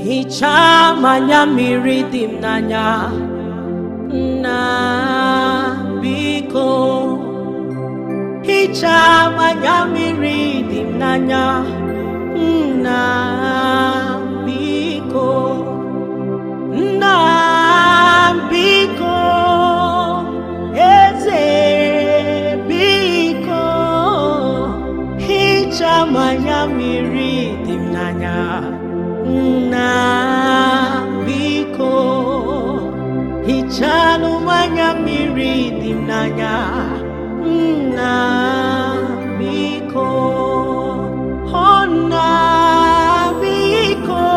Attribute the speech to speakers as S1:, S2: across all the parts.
S1: hichaa m anya mmiri dị m n'anya nna biko hichaa m anya mmiri dị m n'anya nna biko nna biko eze biko hichaa m anya mmiri dị m n'anya nna biko hichanụ m anya mmiri dị m n'anya nna biko ọ nna biko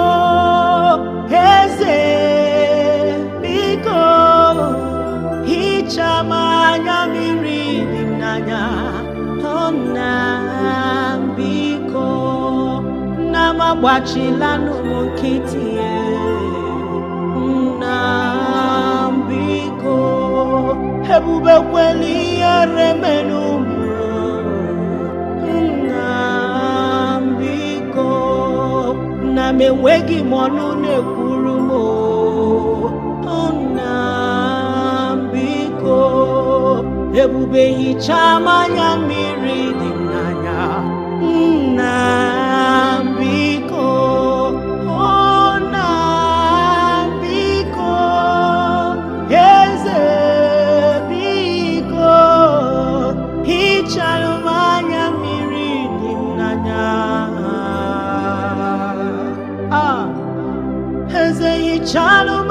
S1: eze biko hichaa m anya mmiri dị m n'anya ọ nna biko nna m agbachilanụ m nkịtị nna m biko ebubekwela ihere menụ nna m biko nna m enweghị m ọnụ na-ekwuru m o. nna m biko ebube hichaa m anya mmiri dị m n'anya nna m biko o nna m biko eze biko hichaa m anya mmiri dị m n'anya ah eze hichaa m